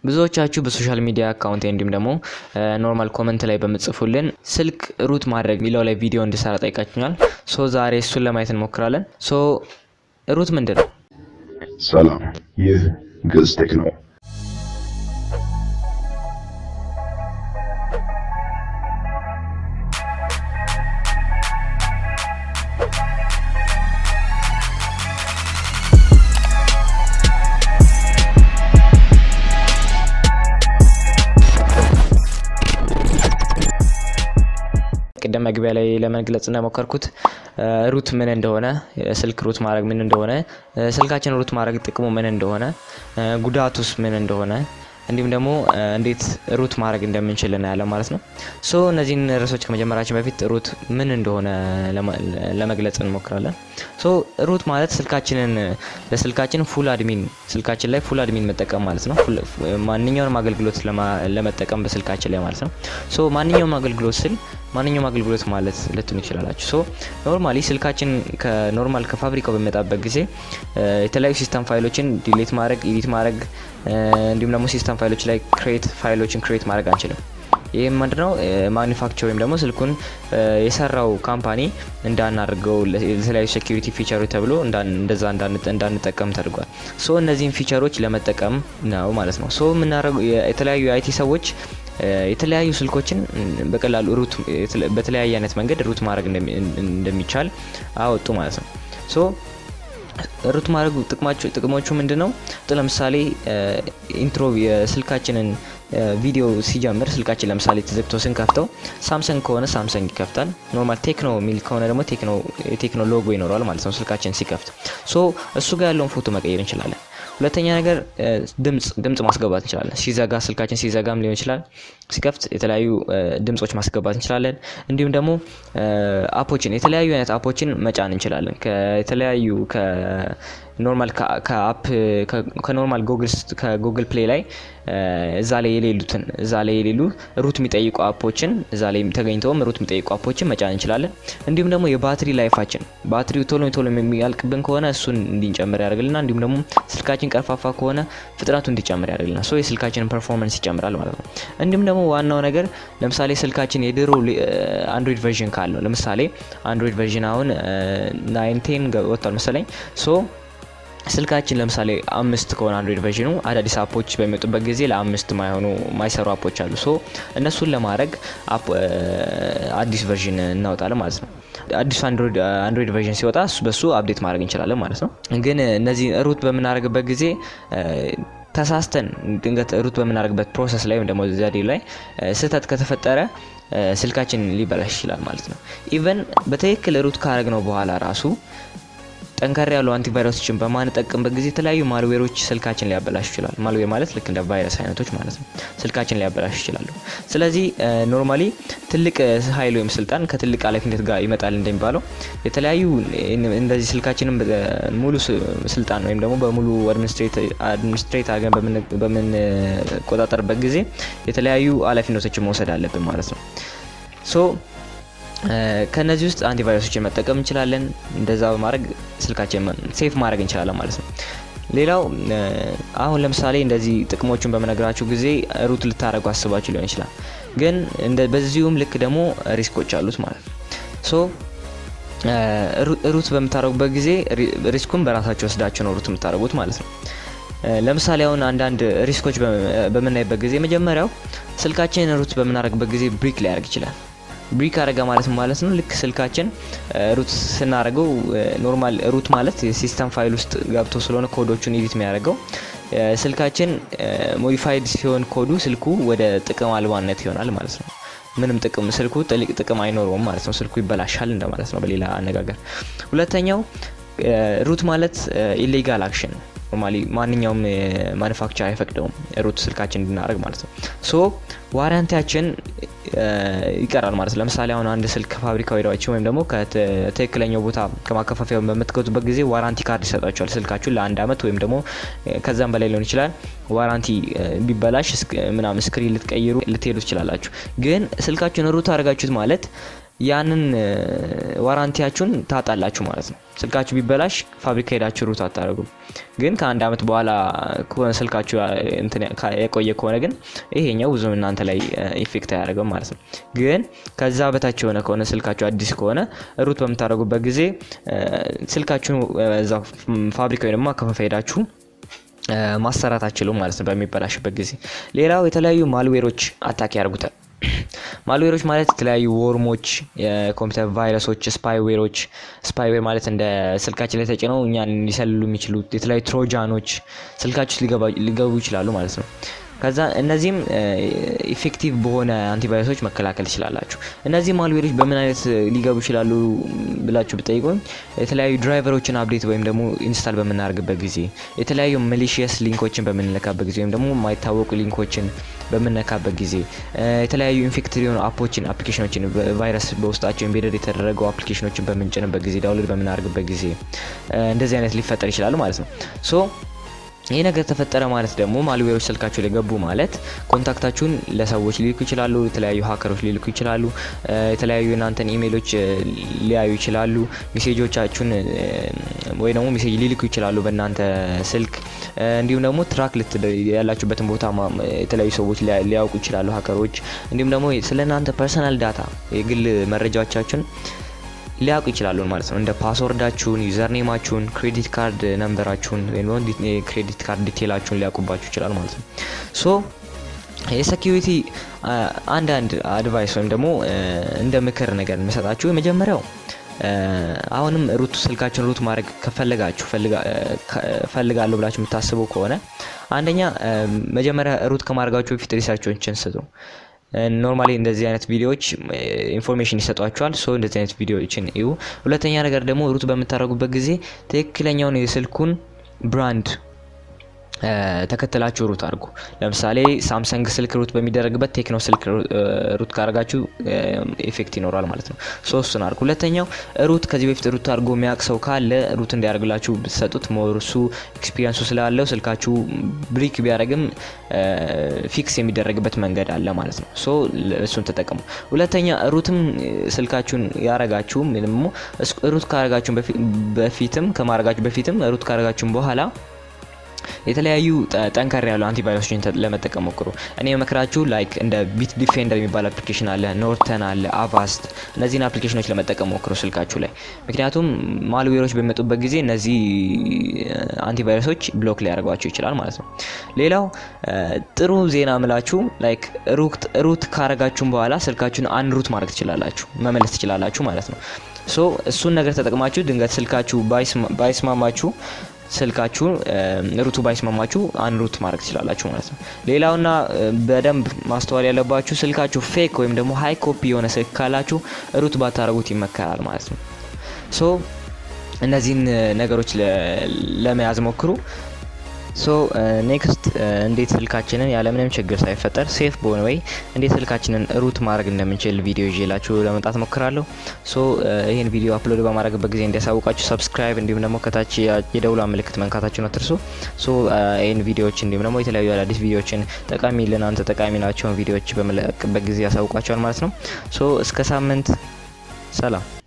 ብዙዎቻችሁ በሶሻል ሚዲያ አካውንት እንዲሁም ደግሞ ኖርማል ኮመንት ላይ በምጽፉልን ስልክ ሩት ማድረግ የሚለው ላይ ቪዲዮ እንድሰራ ጠይቃችኛል። ሶ ዛሬ እሱን ለማየት እንሞክራለን። ሶ ሩት ምንድን ነው? ሰላም፣ ይህ ግዕዝ ቴክ ነው። ቅድም መግቢያ ላይ ለመግለጽ እንደሞከርኩት ሩት ምን እንደሆነ ስልክ ሩት ማድረግ ምን እንደሆነ ስልካችን ሩት ማድረግ ጥቅሙ ምን እንደሆነ ጉዳቱስ ምን እንደሆነ እንዲሁም ደግሞ እንዴት ሩት ማድረግ እንደምንችል እናያለን ማለት ነው። ሶ እነዚህን ርዕሶች ከመጀመራችን በፊት ሩት ምን እንደሆነ ለመግለጽ እንሞክራለን። ሶ ሩት ማለት ስልካችንን ለስልካችን ፉል አድሚን ስልካችን ላይ ፉል አድሚን መጠቀም ማለት ነው። ማንኛውንም አገልግሎት ለመጠቀም በስልካችን ላይ ማለት ነው። ሶ ማንኛውም አገልግሎት ስል ማንኛውም አገልግሎት ማለት ልትሉ ይችላላችሁ። ሶ ኖርማሊ ስልካችን ከኖርማል ከፋብሪካው በሚመጣበት ጊዜ የተለያዩ ሲስተም ፋይሎችን ዲሌት ማድረግ፣ ኤዲት ማድረግ እንዲሁም ደግሞ ሲስተም ፋይሎች ላይ ክሬት ፋይሎችን ክሬት ማድረግ አንችልም። ይህም ምንድነው ማኒፋክቸር ወይም ደግሞ ስልኩን የሰራው ካምፓኒ እንዳናደርገው ለተለያዩ ሴኪሪቲ ፊቸሮች ተብሎ እንደዛ እንዳንጠቀም ተደርጓል። ሶ እነዚህን ፊቸሮች ለመጠቀም ነው ማለት ነው። ሶ የምናደርገው የተለያዩ የአይቲ ሰዎች የተለያዩ ስልኮችን በቀላሉ ሩት በተለያየ አይነት መንገድ ሩት ማድረግ እንደሚቻል አወጡ ማለት ነው። ሶ ሩት ማድረግ ጥቅሞቹ ምንድን ነው? ለምሳሌ ኢንትሮ የስልካችንን ቪዲዮ ሲጀምር ስልካችን ለምሳሌ ተዘግቶ ስንከፍተው ሳምሰንግ ከሆነ ሳምሰንግ ይከፍታል። ኖርማል ቴክኖ የሚል ከሆነ ደግሞ የቴክኖ ሎጎ ይኖረዋል ማለት ነው ስልካችን ሲከፍት። ሶ እሱ ጋር ያለውን ፎቶ መቀየር እንችላለን። ሁለተኛ ነገር ድምጽ ድምጽ ማስገባት እንችላለን። ሲዘጋ ስልካችን ሲዘጋም ሊሆን ይችላል። ሲከፍት የተለያዩ ድምጾች ማስገባት እንችላለን። እንዲሁም ደግሞ አፖችን የተለያዩ አይነት አፖችን መጫን እንችላለን። ከተለያዩ ከኖርማል ከአፕ ከኖርማል ከጉግል ፕሌይ ላይ እዛ ላይ የሌሉትን እዛ ላይ የሌሉ ሩት የሚጠይቁ አፖችን እዛ ላይ ተገኝተውም ሩት የሚጠይቁ አፖችን መጫን እንችላለን። እንዲሁም ደግሞ የባትሪ ላይፋችን ባትሪው ቶሎ ቶሎ የሚያልቅብን ከሆነ እሱን እንዲጨምር ያደርግልና እንዲሁም ደግሞ ስልካችን ቀርፋፋ ከሆነ ፍጥነቱ እንዲጨምር ያደርግልናል። ሶ የስልካችንን ፐርፎርማንስ ይጨምራል ማለት ነው። እንዲሁም ደግሞ ዋናው ነገር ለምሳሌ ስልካችን የድሮ አንድሮይድ ቨርዥን ካለው ለምሳሌ አንድሮይድ ቨርዥን አሁን ናይንቴን ወጥቷል መሰለኝ ሶ ስልካችን ለምሳሌ አምስት ከሆነ አንድሮይድ ቨርዥኑ አዳዲስ አፖች በሚወጡበት ጊዜ ለአምስት ማይሆኑ ማይሰሩ አፖች አሉ። ሶ እነሱን ለማድረግ አዲስ ቨርዥን እናወጣለን ማለት ነው። አዲሱ አንድሮይድ ቨርዥን ሲወጣ በሱ አፕዴት ማድረግ እንችላለን ማለት ነው። ግን እነዚህ ሩት በምናደርግበት ጊዜ ተሳስተን ድንገት ሩት በምናደርግበት ፕሮሰስ ላይ ወይም ደግሞ ዘዴ ላይ ስህተት ከተፈጠረ ስልካችን ሊበላሽ ይችላል ማለት ነው። ኢቨን በትክክል ሩት ካደረግነው በኋላ ራሱ ጠንከር ያሉ አንቲቫይረሶችን በማንጠቅምበት ጊዜ የተለያዩ ማልዌሮች ስልካችን ሊያበላሽ ይችላል። ማልዌር ማለት ልክ እንደ ቫይረስ አይነቶች ማለት ነው። ስልካችን ሊያበላሽ ይችላሉ። ስለዚህ ኖርማሊ ትልቅ ኃይል ወይም ስልጣን ከትልቅ ኃላፊነት ጋር ይመጣል እንደሚባለው የተለያዩ እንደዚህ ስልካችንን ሙሉ ስልጣን ወይም ደግሞ በሙሉ አድሚኒስትሬት አድርገን በምንቆጣጠርበት ጊዜ የተለያዩ ኃላፊነቶችን መውሰድ አለብን ማለት ነው ሶ ከነዚህ ውስጥ አንቲቫይረሶችን መጠቀም እንችላለን። እንደዛ በማድረግ ስልካችን ሴፍ ማድረግ እንችላለን ማለት ነው። ሌላው አሁን ለምሳሌ እንደዚህ ጥቅሞቹን በመነግራችሁ ጊዜ ሩት ልታደረጉ አስባችሁ ሊሆን ይችላል። ግን በዚሁም ልክ ደግሞ ሪስኮች አሉት ማለት ነው። ሶ ሩት በምታደረጉበት ጊዜ ሪስኩን በራሳቸው ወስዳችሁ ነው ሩት የምታደረጉት ማለት ነው። ለምሳሌ አሁን አንዳንድ ሪስኮች በምናይበት ጊዜ መጀመሪያው ስልካችንን ሩት በምናደረግበት ጊዜ ብሪክ ሊያደርግ ይችላል። ብሪክ አረጋ ማለት ማለት ነው። ልክ ስልካችን ሩት ስናደርገው ኖርማል ሩት ማለት የሲስተም ፋይል ውስጥ ገብቶ ስለሆነ ኮዶቹን ኤዲት የሚያደርገው ስልካችን ሞዲፋይድ ሲሆን ኮዱ ስልኩ ወደ ጥቅም አልባነት ይሆናል ማለት ነው። ምንም ጥቅም ስልኩ ጥልቅ ጥቅም አይኖረውም ማለት ነው። ስልኩ ይበላሻል እንደማለት ነው በሌላ አነጋገር። ሁለተኛው ሩት ማለት ኢሌጋል አክሽን ኖርማሊ ማንኛውም ማኑፋክቸር አይፈቅደውም ሩት ስልካችን እንድናደርግ ማለት ነው። ሶ ዋራንቲያችን ይቀራል ማለት ነው። ለምሳሌ አሁን አንድ ስልክ ከፋብሪካው ሄዳችሁ ወይም ደግሞ ከትክክለኛው ቦታ ከማከፋፈያው በምትገቱበት ጊዜ ዋራንቲ ካርድ ይሰጣችኋል። ስልካችሁን ለአንድ አመት ወይም ደግሞ ከዛም በላይ ሊሆን ይችላል። ዋራንቲ ቢበላሽ ምናምን ስክሪን ልትቀይሩ ልትሄዱ ትችላላችሁ። ግን ስልካችሁን ሩት አድርጋችሁት ማለት ያንን ዋራንቲያችሁን ታጣላችሁ ማለት ነው። ስልካችሁ ቢበላሽ ፋብሪካ ሄዳችሁ ሩት አታደርጉም። ግን ከአንድ ዓመት በኋላ ከሆነ ስልካችሁ የቆየ ከሆነ ግን ይሄኛው ብዙም እናንተ ላይ ኢፌክት አያደርገም ማለት ነው። ግን ከዛ በታች የሆነ ከሆነ ስልካችሁ አዲስ ከሆነ ሩት በምታደርጉበት ጊዜ ስልካችሁን እዛ ፋብሪካ ወይ ደግሞ አከፋፋይ ሄዳችሁ ማሰራት አችሉም ማለት ነው በሚበላሽበት ጊዜ። ሌላው የተለያዩ ማልዌሮች አታክ ያደርጉታል። ማልዌሮች ማለት የተለያዩ ወርሞች፣ የኮምፒውተር ቫይረሶች፣ ስፓይዌሮች ስፓይዌር ማለት እንደ ስልካችን ላይ ተጭነው እኛን ሊሰልሉ የሚችሉ የተለያዩ ትሮጃኖች ስልካችሁ ሊገቡ ይችላሉ ማለት ነው። ከዛ እነዚህም ኢፌክቲቭ በሆነ አንቲቫይረሶች መከላከል ትችላላችሁ። እነዚህ ማልዌሮች በምን አይነት ሊገቡ ይችላሉ ብላችሁ ብጠይቁኝ የተለያዩ ድራይቨሮችን አፕዴት ወይም ደግሞ ኢንስታል በምናደርግበት ጊዜ የተለያዩ ሚሊሽየስ ሊንኮችን በምንለካበት ጊዜ ወይም ደግሞ የማይታወቁ ሊንኮችን በምነካበት ጊዜ የተለያዩ ኢንፌክትድ የሆኑ አፖችን አፕሊኬሽኖችን ቫይረስ በውስጣቸው ኢምቤደድ የተደረጉ አፕሊኬሽኖችን በምንጭንበት ጊዜ ዳውንሎድ በምናደርግበት ጊዜ እንደዚህ አይነት ሊፈጠር ይችላሉ ማለት ነው ሶ ይህ ነገር ተፈጠረ ማለት ደግሞ ማልዌሮች ስልካችሁ ላይ ገቡ ማለት ኮንታክታችሁን ለሰዎች ሊልኩ ይችላሉ። የተለያዩ ሀከሮች ሊልኩ ይችላሉ። የተለያዩ እናንተን ኢሜሎች ሊያዩ ይችላሉ። ሜሴጆቻችሁን ወይ ደግሞ ሜሴጅ ሊልኩ ይችላሉ በእናንተ ስልክ። እንዲሁም ደግሞ ትራክ ያላችሁበትን ቦታ የተለያዩ ሰዎች ሊያውቁ ይችላሉ ሀከሮች። እንዲሁም ደግሞ ስለ እናንተ ፐርሰናል ዳታ የግል መረጃዎቻችሁን ሊያውቁ ይችላሉ ማለት ነው። እንደ ፓስወርዳችሁን፣ ዩዘርኔማችሁን፣ ክሬዲት ካርድ ነምበራችሁን ወይም ክሬዲት ካርድ ዲቴላችሁን ሊያውቁባችሁ ይችላል ማለት ነው። ሶ የሴኪሪቲ አንዳንድ አድቫይስ ወይም ደግሞ እንደ ምክር ነገር የሚሰጣችሁ የመጀመሪያው አሁንም ሩት ስልካችሁን ሩት ማድረግ ከፈለጋችሁ ፈልጋለሁ ብላችሁ የምታስቡ ከሆነ አንደኛ መጀመሪያ ሩት ከማድረጋችሁ በፊት ሪሰርቾችን ስጡ። ኖርማሊ እንደዚህ አይነት ቪዲዮዎች ኢንፎርሜሽን ይሰጧቸዋል። ሶ እንደዚህ አይነት ቪዲዮዎችን እዩ። ሁለተኛ ነገር ደግሞ ሩት በምታደርጉበት ጊዜ ትክክለኛውን የስልኩን ብራንድ ተከትላችሁ ሩት አድርጉ። ለምሳሌ ሳምሰንግ ስልክ ሩት በሚደረግበት ቴክኖ ስልክ ሩት ካደረጋችሁ ኢፌክት ይኖራል ማለት ነው። ሶስቱን አድርጉ። ሁለተኛው ሩት ከዚህ በፊት ሩት አድርጎ የሚያውቅ ሰው ካለ ሩት እንዲያደርግላችሁ ብትሰጡት ሞርሱ ኤክስፒሪንሱ ስላለው ስልካችሁ ብሪክ ቢያደርግም ፊክስ የሚደረግበት መንገድ አለ ማለት ነው። ሶ እሱን ተጠቀሙ። ሁለተኛ ሩትም ስልካችሁን ያረጋችሁ ደግሞ ሩት ካረጋችሁ በፊትም ከማረጋችሁ በፊትም ሩት ካረጋችሁም በኋላ የተለያዩ ጠንከር ያሉ አንቲቫይረሶችን ለመጠቀም ሞክሩ። እኔ መክራችሁ ላይክ እንደ ቢት ዲፌንደር የሚባል አፕሊኬሽን አለ፣ ኖርተን አለ፣ አቫስት እነዚህን አፕሊኬሽኖች ለመጠቀም ሞክሩ ስልካችሁ ላይ። ምክንያቱም ማልዌሮች በሚመጡበት ጊዜ እነዚህ አንቲቫይረሶች ብሎክ ሊያደርጓቸው ይችላል ማለት ነው። ሌላው ጥሩ ዜና ምላችሁ ላይክ ሩት ካረጋችሁም በኋላ ስልካችሁን አንድ ሩት ማድረግ ትችላላችሁ፣ መመለስ ትችላላችሁ ማለት ነው። ሶ እሱን ነገር ተጠቅማችሁ ድንገት ስልካችሁ ባይስማማችሁ ስልካችሁ ሩቱ ባይስማማችሁ አንድ ሩት ማድረግ ትችላላችሁ ማለት ነው። ሌላውና በደንብ ማስተዋል ያለባችሁ ስልካችሁ ፌክ ወይም ደግሞ ሀይ ኮፒ የሆነ ስልክ ካላችሁ ሩት ባታደረጉት ይመከራል ማለት ነው። ሶ እነዚህን ነገሮች ለመያዝ ሞክሩ። ሶ ኔክስት እንዴት ስልካችንን ያለምንም ችግር ሳይፈጠር ሴፍ በሆነ ወይ እንዴት ስልካችንን ሩት ማድረግ እንደምንችል ቪዲዮ ይዤላችሁ ለመምጣት ሞክራለሁ። ሶ ይህን ቪዲዮ አፕሎድ በማድረግበት ጊዜ እንዲያሳውቃችሁ ሰብስክራይብ፣ እንዲሁም ደግሞ ከታች የደውላ ምልክት መንካታችሁን አትርሱ። ሶ ይህን ቪዲዮዎች እንዲሁም ደግሞ የተለያዩ አዳዲስ ቪዲዮዎችን ጠቃሚ ለናንተ ጠቃሚ ናቸውን ቪዲዮዎች በመለቅበት ጊዜ ያሳውቃቸዋል ማለት ነው። ሶ እስከ ሳምንት ሰላም።